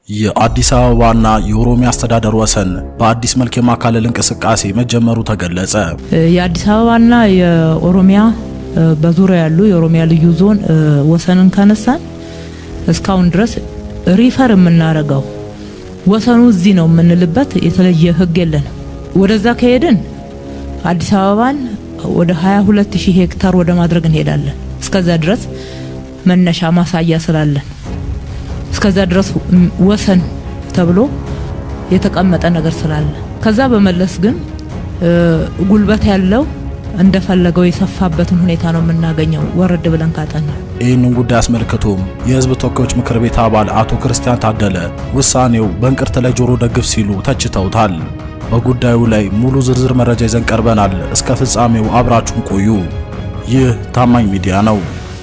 የአዲስ አበባና የኦሮሚያ አስተዳደር ወሰን በአዲስ መልክ የማካለል እንቅስቃሴ መጀመሩ ተገለጸ። የአዲስ አበባና የኦሮሚያ በዙሪያ ያሉ የኦሮሚያ ልዩ ዞን ወሰንን ካነሳን እስካሁን ድረስ ሪፈር የምናደርገው ወሰኑ እዚህ ነው የምንልበት የተለየ ሕግ የለንም። ወደዛ ከሄድን አዲስ አበባን ወደ 22 ሺህ ሄክታር ወደ ማድረግ እንሄዳለን። እስከዛ ድረስ መነሻ ማሳያ ስላለን እስከዛ ድረስ ወሰን ተብሎ የተቀመጠ ነገር ስላለ ከዛ በመለስ ግን ጉልበት ያለው እንደፈለገው የሰፋበትን ሁኔታ ነው የምናገኘው። ወረድ ብለን ካጠና ይህንን ጉዳይ አስመልክቶም የህዝብ ተወካዮች ምክር ቤት አባል አቶ ክርስቲያን ታደለ ውሳኔው በእንቅርት ላይ ጆሮ ደግፍ ሲሉ ተችተውታል። በጉዳዩ ላይ ሙሉ ዝርዝር መረጃ ይዘን ቀርበናል። እስከ ፍጻሜው አብራችሁን ቆዩ። ይህ ታማኝ ሚዲያ ነው።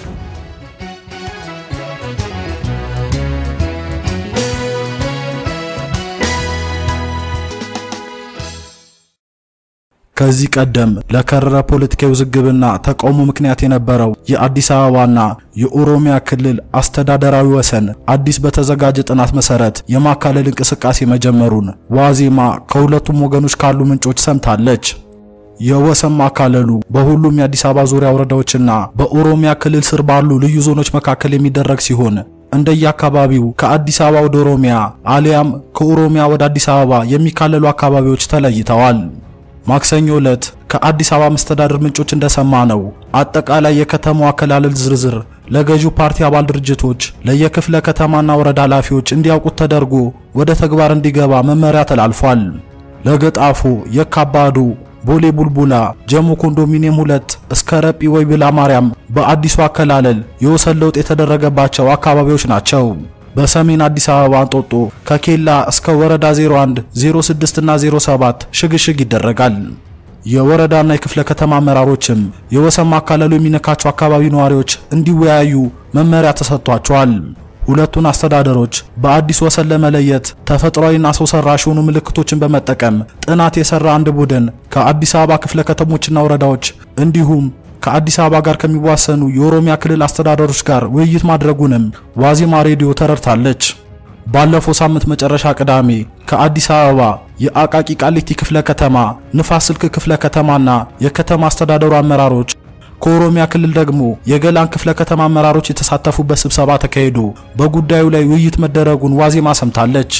ከዚህ ቀደም ለከረረ ፖለቲካዊ ውዝግብና ተቃውሞ ምክንያት የነበረው የአዲስ አበባና የኦሮሚያ ክልል አስተዳደራዊ ወሰን አዲስ በተዘጋጀ ጥናት መሰረት የማካለል እንቅስቃሴ መጀመሩን ዋዜማ ከሁለቱም ወገኖች ካሉ ምንጮች ሰምታለች። የወሰን ማካለሉ በሁሉም የአዲስ አበባ ዙሪያ ወረዳዎችና በኦሮሚያ ክልል ስር ባሉ ልዩ ዞኖች መካከል የሚደረግ ሲሆን እንደየአካባቢው ከአዲስ አበባ ወደ ኦሮሚያ አሊያም ከኦሮሚያ ወደ አዲስ አበባ የሚካለሉ አካባቢዎች ተለይተዋል። ማክሰኞ ዕለት ከአዲስ አበባ መስተዳድር ምንጮች እንደሰማ ነው አጠቃላይ የከተማው አከላለል ዝርዝር ለገዢው ፓርቲ አባል ድርጅቶች ለየክፍለ ከተማና ወረዳ ኃላፊዎች እንዲያውቁት ተደርጎ ወደ ተግባር እንዲገባ መመሪያ ተላልፏል። ለገጣፎ፣ የካባዱ፣ ቦሌ ቡልቡላ፣ ጀሞ ኮንዶሚኒየም ሁለት እስከ ረጲ ወይ ብላ ማርያም በአዲሱ አከላለል የወሰን ለውጥ የተደረገባቸው አካባቢዎች ናቸው። በሰሜን አዲስ አበባ እንጦጦ ከኬላ እስከ ወረዳ 01፣ 06 እና 07 ሽግሽግ ይደረጋል። የወረዳና የክፍለ ከተማ አመራሮችም የወሰን ማካለሉ የሚነካቸው አካባቢ ነዋሪዎች እንዲወያዩ መመሪያ ተሰጥቷቸዋል። ሁለቱን አስተዳደሮች በአዲስ ወሰን ለመለየት ተፈጥሯዊና ሰው ሰራሽ የሆኑ ምልክቶችን በመጠቀም ጥናት የሰራ አንድ ቡድን ከአዲስ አበባ ክፍለ ከተሞችና ወረዳዎች እንዲሁም ከአዲስ አበባ ጋር ከሚዋሰኑ የኦሮሚያ ክልል አስተዳደሮች ጋር ውይይት ማድረጉንም ዋዜማ ሬዲዮ ተረድታለች። ባለፈው ሳምንት መጨረሻ ቅዳሜ ከአዲስ አበባ የአቃቂ ቃሊቲ ክፍለ ከተማ፣ ንፋስ ስልክ ክፍለ ከተማና የከተማ አስተዳደሩ አመራሮች ከኦሮሚያ ክልል ደግሞ የገላን ክፍለ ከተማ አመራሮች የተሳተፉበት ስብሰባ ተካሂዶ በጉዳዩ ላይ ውይይት መደረጉን ዋዜማ ሰምታለች።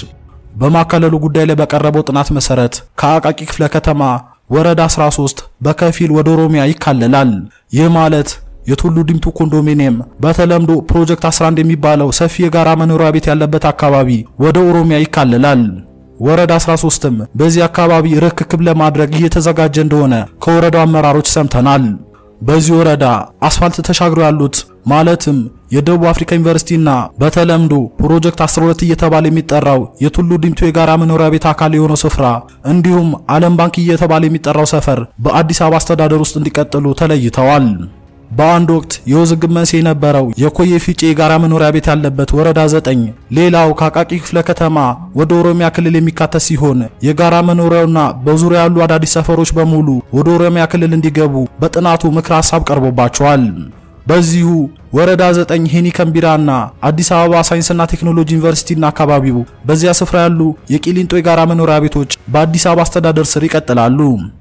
በማካለሉ ጉዳይ ላይ በቀረበው ጥናት መሰረት ከአቃቂ ክፍለ ከተማ ወረዳ 13 በከፊል ወደ ኦሮሚያ ይካለላል። ይህ ማለት የቱሉ ዲምቱ ኮንዶሚኒየም በተለምዶ ፕሮጀክት 11 የሚባለው ሰፊ የጋራ መኖሪያ ቤት ያለበት አካባቢ ወደ ኦሮሚያ ይካለላል። ወረዳ 13ም በዚህ አካባቢ ርክክብ ለማድረግ እየተዘጋጀ እንደሆነ ከወረዳው አመራሮች ሰምተናል። በዚህ ወረዳ አስፋልት ተሻግሮ ያሉት ማለትም የደቡብ አፍሪካ ዩኒቨርሲቲና በተለምዶ ፕሮጀክት 12 እየተባለ የሚጠራው የቱሉ ዲምቱ የጋራ መኖሪያ ቤት አካል የሆነው ስፍራ እንዲሁም ዓለም ባንክ እየተባለ የሚጠራው ሰፈር በአዲስ አበባ አስተዳደር ውስጥ እንዲቀጥሉ ተለይተዋል። በአንድ ወቅት የውዝግብ መንስኤ የነበረው የኮዬ ፊጬ የጋራ መኖሪያ ቤት ያለበት ወረዳ 9 ሌላው ከአቃቂ ክፍለ ከተማ ወደ ኦሮሚያ ክልል የሚካተት ሲሆን የጋራ መኖሪያውና በዙሪያ ያሉ አዳዲስ ሰፈሮች በሙሉ ወደ ኦሮሚያ ክልል እንዲገቡ በጥናቱ ምክረ ሐሳብ ቀርቦባቸዋል። በዚሁ ወረዳ 9 ሄኒከን ቢራና አዲስ አበባ ሳይንስና ቴክኖሎጂ ዩኒቨርሲቲና አካባቢው በዚያ ስፍራ ያሉ የቂሊንጦ የጋራ መኖሪያ ቤቶች በአዲስ አበባ አስተዳደር ስር ይቀጥላሉ።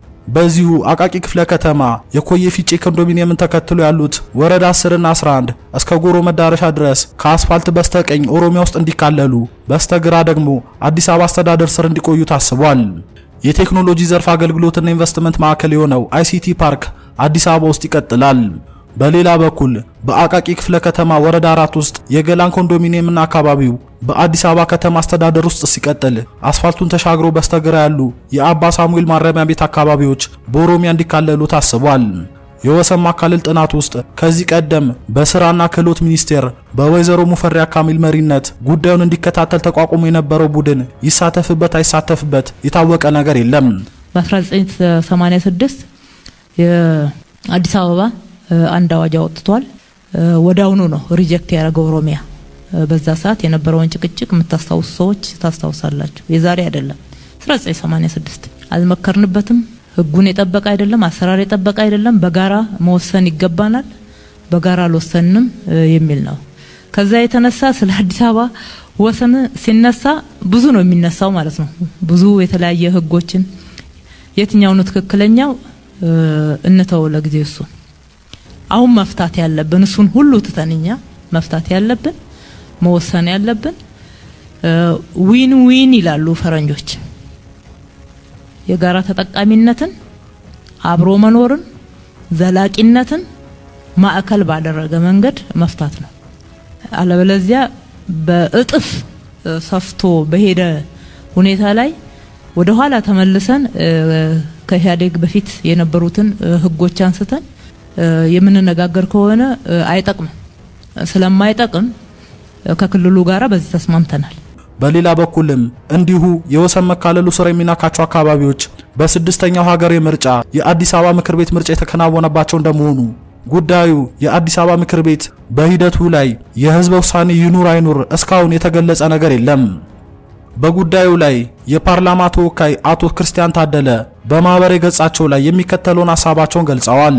በዚሁ አቃቂ ክፍለ ከተማ የኮዬ ፊጬ ኮንዶሚኒየምን ተከትሎ ያሉት ወረዳ 10 እና 11 እስከ ጎሮ መዳረሻ ድረስ ከአስፋልት በስተቀኝ ኦሮሚያ ውስጥ እንዲካለሉ፣ በስተግራ ደግሞ አዲስ አበባ አስተዳደር ስር እንዲቆዩ ታስቧል። የቴክኖሎጂ ዘርፍ አገልግሎትና ኢንቨስትመንት ማዕከል የሆነው አይሲቲ ፓርክ አዲስ አበባ ውስጥ ይቀጥላል። በሌላ በኩል በአቃቂ ክፍለ ከተማ ወረዳ አራት ውስጥ የገላን ኮንዶሚኒየምና አካባቢው በአዲስ አበባ ከተማ አስተዳደር ውስጥ ሲቀጥል አስፋልቱን ተሻግሮ በስተግራ ያሉ የአባ ሳሙኤል ማረሚያ ቤት አካባቢዎች በኦሮሚያ እንዲካለሉ ታስቧል። የወሰን ማካለል ጥናት ውስጥ ከዚህ ቀደም በስራና ክህሎት ሚኒስቴር በወይዘሮ ሙፈሪያ ካሚል መሪነት ጉዳዩን እንዲከታተል ተቋቁሞ የነበረው ቡድን ይሳተፍበት አይሳተፍበት የታወቀ ነገር የለም። በ1986 የአዲስ አበባ አንድ አዋጅ አወጥቷል። ወዳውኑ ነው ሪጀክት ያደረገው ኦሮሚያ። በዛ ሰዓት የነበረውን ጭቅጭቅ የምታስታውሱ ሰዎች ታስታውሳላችሁ። የዛሬ አይደለም 1986 አልመከርንበትም። ህጉን የጠበቀ አይደለም፣ አሰራር የጠበቀ አይደለም። በጋራ መወሰን ይገባናል፣ በጋራ አልወሰንም የሚል ነው። ከዛ የተነሳ ስለ አዲስ አበባ ወሰን ሲነሳ ብዙ ነው የሚነሳው ማለት ነው። ብዙ የተለያየ ህጎችን የትኛው ነው ትክክለኛው እንተው ለጊዜው እሱን። አሁን መፍታት ያለብን እሱን ሁሉ ትተንኛ መፍታት ያለብን መወሰን ያለብን ዊን ዊን ይላሉ ፈረንጆች። የጋራ ተጠቃሚነትን፣ አብሮ መኖርን፣ ዘላቂነትን ማዕከል ባደረገ መንገድ መፍታት ነው። አለበለዚያ በእጥፍ ሰፍቶ በሄደ ሁኔታ ላይ ወደ ኋላ ተመልሰን ከኢህአዴግ በፊት የነበሩትን ህጎች አንስተን የምንነጋገር ከሆነ አይጠቅምም። ስለማይጠቅም ከክልሉ ጋራ በዚህ ተስማምተናል። በሌላ በኩልም እንዲሁ የወሰን መካለሉ ስር የሚናካቸው አካባቢዎች በስድስተኛው ሀገራዊ ምርጫ የአዲስ አበባ ምክር ቤት ምርጫ የተከናወነባቸው እንደመሆኑ ጉዳዩ የአዲስ አበባ ምክር ቤት በሂደቱ ላይ የህዝበ ውሳኔ ይኑር አይኑር እስካሁን የተገለጸ ነገር የለም። በጉዳዩ ላይ የፓርላማ ተወካይ አቶ ክርስቲያን ታደለ በማህበራዊ ገጻቸው ላይ የሚከተለውን ሀሳባቸውን ገልጸዋል።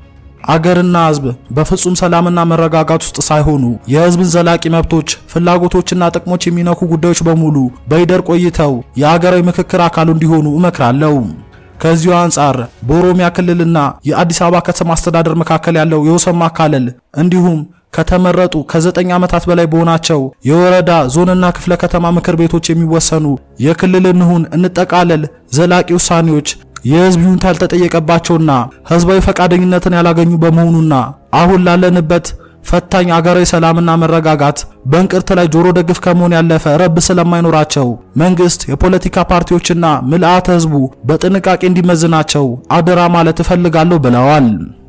አገርና ህዝብ በፍጹም ሰላምና መረጋጋት ውስጥ ሳይሆኑ የህዝብን ዘላቂ መብቶች፣ ፍላጎቶችና ጥቅሞች የሚነኩ ጉዳዮች በሙሉ በይደር ቆይተው የሀገራዊ ምክክር አካሉ እንዲሆኑ እመክራለሁ። ከዚሁ አንጻር በኦሮሚያ ክልልና የአዲስ አበባ ከተማ አስተዳደር መካከል ያለው የወሰን ማካለል እንዲሁም ከተመረጡ ከዘጠኝ ዓመታት በላይ በሆናቸው የወረዳ ዞንና ክፍለ ከተማ ምክር ቤቶች የሚወሰኑ የክልል እንሁን እንጠቃለል ዘላቂ ውሳኔዎች የህዝብ ይሁንታ ያልተጠየቀባቸውና ህዝባዊ ፈቃደኝነትን ያላገኙ በመሆኑና አሁን ላለንበት ፈታኝ አገራዊ ሰላምና መረጋጋት በእንቅርት ላይ ጆሮ ደግፍ ከመሆን ያለፈ ረብ ስለማይኖራቸው መንግስት፣ የፖለቲካ ፓርቲዎችና ምልአተ ህዝቡ በጥንቃቄ እንዲመዝናቸው አደራ ማለት እፈልጋለሁ ብለዋል።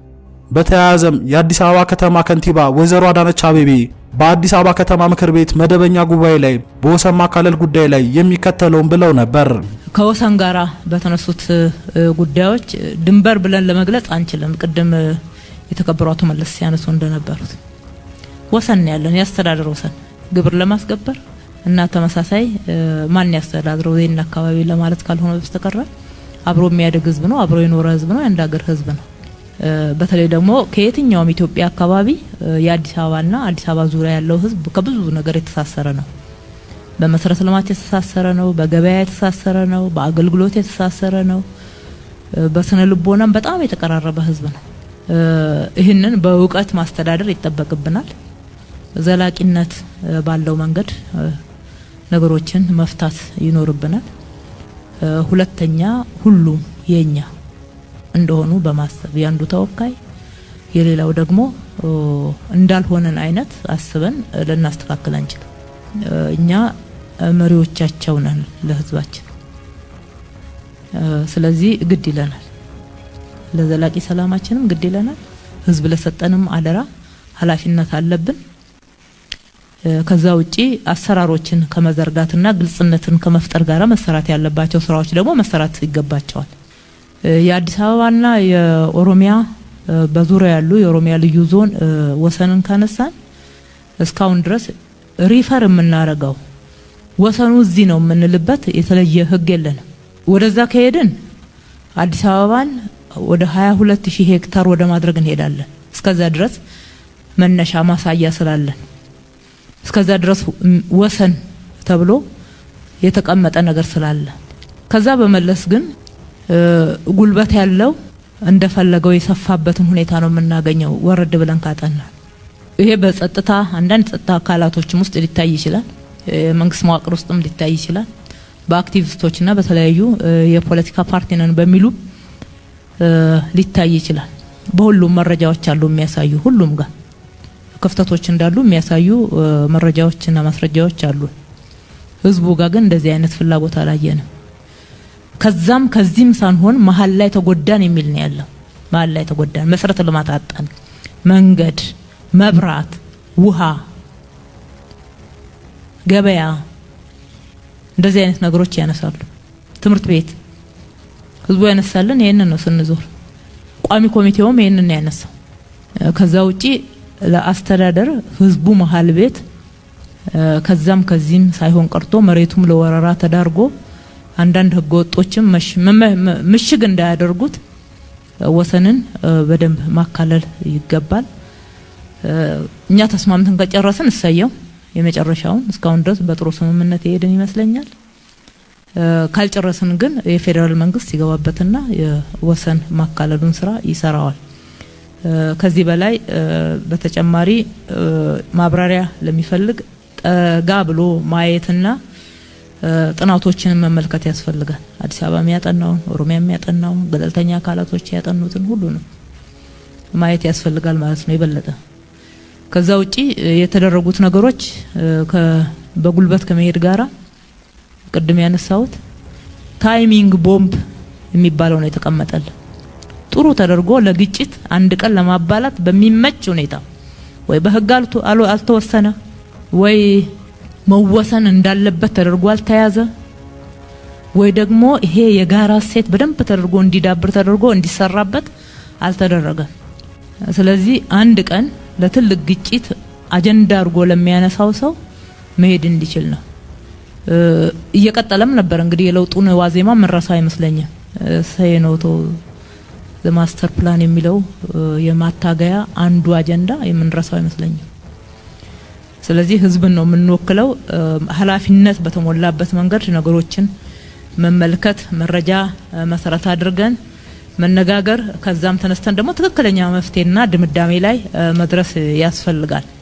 በተያያዘም የአዲስ አበባ ከተማ ከንቲባ ወይዘሮ አዳነች አቤቤ በአዲስ አበባ ከተማ ምክር ቤት መደበኛ ጉባኤ ላይ በወሰን ማካለል ጉዳይ ላይ የሚከተለውን ብለው ነበር። ከወሰን ጋራ በተነሱት ጉዳዮች ድንበር ብለን ለመግለጽ አንችልም። ቅድም የተከበሩ አቶ መለስ ሲያነሱ እንደነበሩት ወሰን ያለን የአስተዳደር ወሰን ግብር ለማስገበር እና ተመሳሳይ ማን ያስተዳድረው ይህን አካባቢ ለማለት ካልሆነ በስተቀረ አብሮ የሚያድግ ህዝብ ነው። አብሮ የኖረ ህዝብ ነው። የአንድ ሀገር ህዝብ ነው። በተለይ ደግሞ ከየትኛውም ኢትዮጵያ አካባቢ የአዲስ አበባና አዲስ አበባ ዙሪያ ያለው ህዝብ ከብዙ ነገር የተሳሰረ ነው። በመሰረተ ልማት የተሳሰረ ነው። በገበያ የተሳሰረ ነው። በአገልግሎት የተሳሰረ ነው። በስነ ልቦናም በጣም የተቀራረበ ህዝብ ነው። ይህንን በእውቀት ማስተዳደር ይጠበቅብናል። ዘላቂነት ባለው መንገድ ነገሮችን መፍታት ይኖርብናል። ሁለተኛ ሁሉም የኛ እንደሆኑ በማሰብ ያንዱ ተወካይ የሌላው ደግሞ እንዳልሆነን አይነት አስበን ልናስተካክል አንችልም። እኛ መሪዎቻቸው ነን ለህዝባችን። ስለዚህ ግድ ይለናል፣ ለዘላቂ ሰላማችንም ግድ ይለናል። ህዝብ ለሰጠንም አደራ ኃላፊነት አለብን። ከዛ ውጪ አሰራሮችን ከመዘርጋትና ግልጽነትን ከመፍጠር ጋር መሰራት ያለባቸው ስራዎች ደግሞ መሰራት ይገባቸዋል። የአዲስ አበባና የኦሮሚያ በዙሪያ ያሉ የኦሮሚያ ልዩ ዞን ወሰንን ካነሳን እስካሁን ድረስ ሪፈር የምናረገው ወሰኑ እዚህ ነው የምንልበት የተለየ ህግ የለንም። ወደዛ ከሄድን አዲስ አበባን ወደ 22 ሺህ ሄክታር ወደ ማድረግ እንሄዳለን። እስከዛ ድረስ መነሻ ማሳያ ስላለን እስከዛ ድረስ ወሰን ተብሎ የተቀመጠ ነገር ስላለ ከዛ በመለስ ግን ጉልበት ያለው እንደፈለገው የሰፋበትን ሁኔታ ነው የምናገኘው። ወረድ ብለን ካጠና ይሄ በጸጥታ አንዳንድ ጸጥታ አካላቶችም ውስጥ ሊታይ ይችላል። የመንግስት መዋቅር ውስጥም ሊታይ ይችላል። በአክቲቪስቶችና በተለያዩ የፖለቲካ ፓርቲ ነን በሚሉ ሊታይ ይችላል። በሁሉም መረጃዎች አሉ የሚያሳዩ ሁሉም ጋር ክፍተቶች እንዳሉ የሚያሳዩ መረጃዎችና ማስረጃዎች አሉ። ህዝቡ ጋር ግን እንደዚህ አይነት ፍላጎት አላየንም። ከዛም ከዚህም ሳንሆን መሀል ላይ ተጎዳን የሚል ነው ያለው። መሀል ላይ ተጎዳን፣ መሰረተ ልማት አጣን፣ መንገድ፣ መብራት፣ ውሃ፣ ገበያ እንደዚህ አይነት ነገሮች ያነሳሉ። ትምህርት ቤት ህዝቡ ያነሳልን ይህንን ነው ስንዞር። ቋሚ ኮሚቴውም ይህንን ነው ያነሳው። ከዛ ውጪ ለአስተዳደር ህዝቡ መሀል ቤት ከዛም ከዚህም ሳይሆን ቀርቶ መሬቱም ለወረራ ተዳርጎ አንዳንድ ህገ ወጦችም ምሽግ እንዳያደርጉት ወሰንን በደንብ ማካለል ይገባል። እኛ ተስማምተን ከጨረስን እሰየው። የመጨረሻውን እስካሁን ድረስ በጥሩ ስምምነት የሄድን ይመስለኛል። ካልጨረስን ግን የፌዴራል መንግስት ይገባበትና የወሰን ማካለሉን ስራ ይሰራዋል። ከዚህ በላይ በተጨማሪ ማብራሪያ ለሚፈልግ ጠጋ ብሎ ማየትና ጥናቶችንን መመልከት ያስፈልጋል። አዲስ አበባ የሚያጠናውን፣ ኦሮሚያ የሚያጠናውን፣ ገለልተኛ አካላቶች ያጠኑትን ሁሉ ነው ማየት ያስፈልጋል ማለት ነው የበለጠ ከዛ ውጪ የተደረጉት ነገሮች በጉልበት ከመሄድ ጋራ ቅድም ያነሳሁት ታይሚንግ ቦምብ የሚባለው ነው የተቀመጠል። ጥሩ ተደርጎ ለግጭት አንድ ቀን ለማባላት በሚመች ሁኔታ ወይ በህግ አልተወሰነ ወይ መወሰን እንዳለበት ተደርጎ አልተያዘ ወይ ደግሞ ይሄ የጋራ እሴት በደንብ ተደርጎ እንዲዳብር ተደርጎ እንዲሰራበት አልተደረገም። ስለዚህ አንድ ቀን ለትልቅ ግጭት አጀንዳ አድርጎ ለሚያነሳው ሰው መሄድ እንዲችል ነው። እየቀጠለም ነበር እንግዲህ የለውጡን ዋዜማ መረሳ አይመስለኝም። ሰኖቶ ማስተር ፕላን የሚለው የማታገያ አንዱ አጀንዳ የምንረሳው አይመስለኝም። ስለዚህ ህዝብን ነው የምንወክለው። ኃላፊነት በተሞላበት መንገድ ነገሮችን መመልከት፣ መረጃ መሰረት አድርገን መነጋገር ከዛም ተነስተን ደግሞ ትክክለኛ መፍትሄና ድምዳሜ ላይ መድረስ ያስፈልጋል።